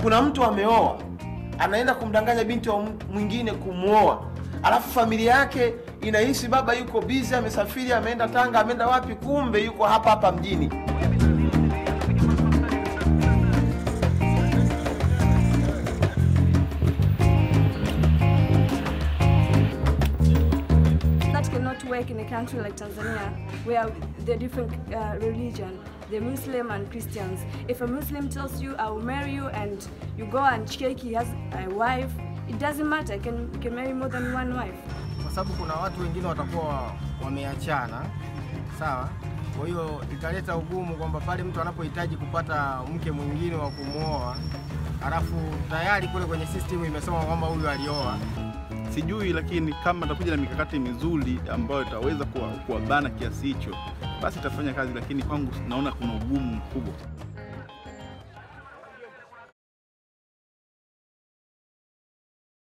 kuna mtu ameoa anaenda kumdanganya binti wa mwingine kumwoa alafu familia yake inahisi baba yuko bizi amesafiri ameenda tanga ameenda wapi kumbe yuko hapa hapa mjini That cannot work in a country like Tanzania, where the different uh, religion, the Muslim and Christians. If a Muslim tells you, "I will marry you," and you go and check he has a wife, it doesn't matter. You can you can marry more than one wife. kwa sababu kuna watu wengine watakuwa wameachana, sawa. Kwa hiyo italeta ugumu kwamba pale mtu anapohitaji kupata mke mwingine wa kumwoa, halafu tayari kule kwenye system imesema kwamba huyu alioa, sijui, lakini kama atakuja na mikakati mizuri ambayo itaweza kuwa- kuwabana kiasi hicho, basi itafanya kazi, lakini kwangu naona kuna ugumu mkubwa.